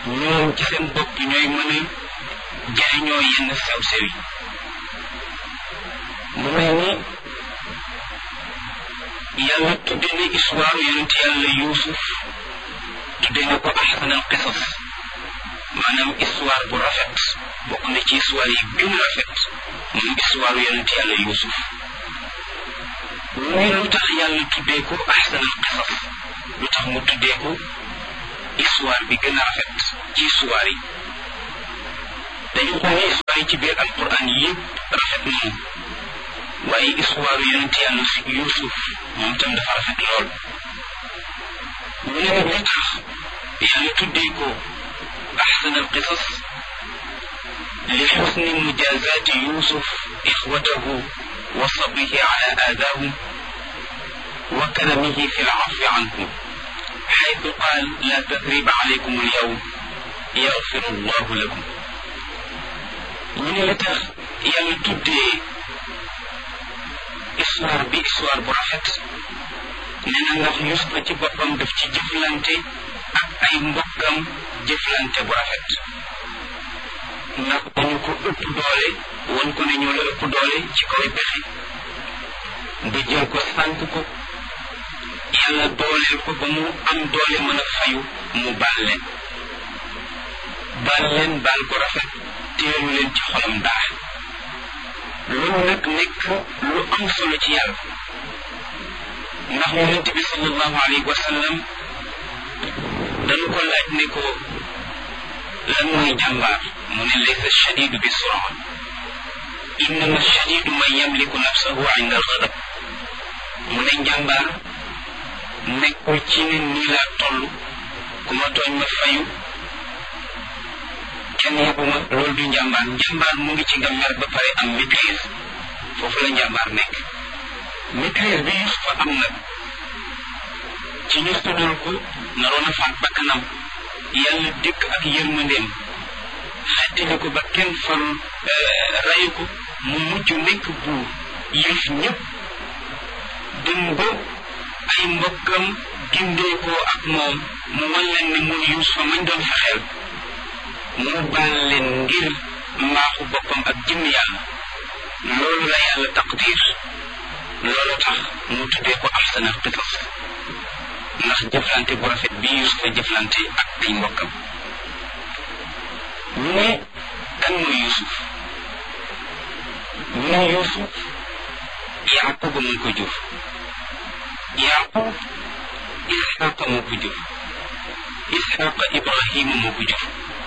ñoom ci seen bopp ñooy mën a jariñoo yenn sew-sew yi mu mel ni yàlla tudde na histoire yonent yàlla yuusuf tudde na ko ahsanal qisas maanaam histoire bu rafet bokk na ci histoire yi gën a rafet moom histoire yonent yàlla yuusuf muy lu tax yàlla tuddee ko ahsanal qisas lu tax mu tuddee ko histoire bi gën a rafet ci histoire yi dañu xool histoire yi ci biir alquran yëpp rafet nañu waaye histoire yonent yàlla Yuusuf moom tam dafa rafet lool ñu ne nag li tax yàlla tuddee ko ahsan al qisas li xusni mujazaati Yuusuf ixwatahu wa sabrihi ala aadaahum wa karamihi fi lcafi anhum xaytu qaal la tasriba alaykum alyawm yaxfiru allahu lakum ñu ne li tax yàlla tuddee histoire bi histoire bu rafet nee na ndax Yuusufa ci boppam daf ci jëflante ak ay mbokkam jëflante bu rafet ndax dañu ko ëpp doole won ko ne ñoo la ëpp doole ci kaw pexe ba jël ko sànk ko yàlla dooleel ko ba mu am doole mën a fayu mu baal leen baal leen baal ko rafet teelu leen ci xolam dara loolu nag nekk lu am solo ci yàlla ndax yonent bi sallallahu alayhi wa sallam dañu ko laaj ne ko lan mooy jàmbaar mu ne laysa shadidu bi sura innama shadidu man yamliku nafsahu inda alxadab mu ne njàmbaar nekkul ci ne nii laa toll ku ma tooñ ma fayu kenn yebuma loolu du njàmbaar njàmbaar mu ngi ci nga mer ba pare am maîtrise foofu la njàmbaar nekk maîtrise bi Yusufa am nag ci ñu tuddal ko naroon a faat bakkanam yàlla dëkk ak yërmandeem xettali ko ba kenn farul rayu ko mu mujj nekk buur yëf ñëpp dem ba ay mbokkam gindee ko ak moom mu wan leen ne mun Yusufa mañ doon fexeel mu baal leen ngir mbaaxu boppam ak jëm yàlla loolu la yàlla taqdir loolu tax mu tuddee ko ahsanal qisas ndax jëflante bu rafet bi Yusufa jëflante ak ay mbokkam ñu ne kan mooy Yusuf ñu ne Yusuf Yaquba moo ko jur Yaqub Isxaqa moo ko jur Isxaqa Ibrahima moo ko jur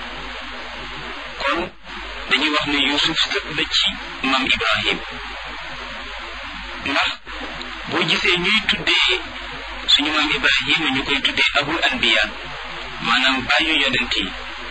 kon dañuy wax ne Yusuf sët la ci maam Ibrahim ndax boo gisee ñuy tuddee suñu maam Ibrahima ñu koy tuddee abul anbiya maanaam bàyyu yonent yi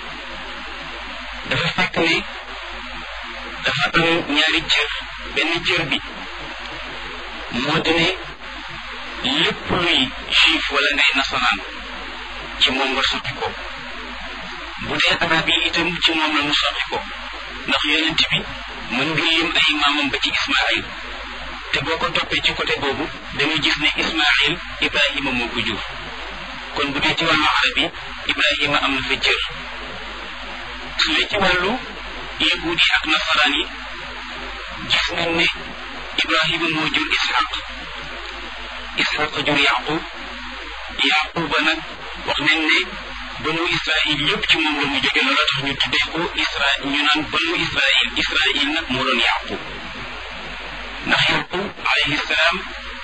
dafa fekk ne dafa am ñaari cër benn cër bi moo di ne lépp luy juif wala ngay nasaraan ci moom nga sotti ko bu dee arab yi itam ci moom la mu sotti ko ndax yonent bi mën nga lim ay maamam ba ci Ismaïl te boo ko toppee ci côté boobu dañuy gis ne Ismaïl Ibrahima moo ko jur kon bu dee ci wàllu arab yi Ibrahima am na fa cër su dee ci wàllu yahuud yi ak nasaraan yi gis nañ ne Ibrahima moo jur Ishaq Ishaq jur Yaqub Yaquba nag wax nañ ne banu Israil yëpp ci moom la mu jóge loola tax ñu tuddee ko Israil ñu naan banu Israil Israil nag moo doon Yaqub ndax Yaqub alayhi salaam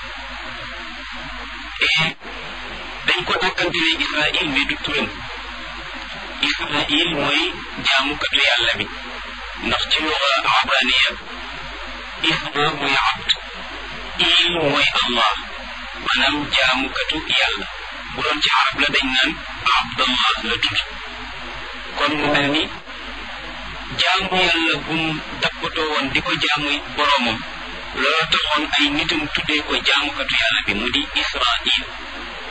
dañ ko dàkkantele Israil mais du turam Israil mooy jaamukatu yàlla bi ndax ci luga abraniya isra mooy abd il mooy Allah maanaam jaamukatu yàlla bu doon ci arab la dañ naan abdallah la tudd kon mu mel ni jaamu yàlla gum dappatoo woon di ko jaamu boroomam loolu taxoon ay nitam tuddee ko jaamukatu yàlla bi mu di israil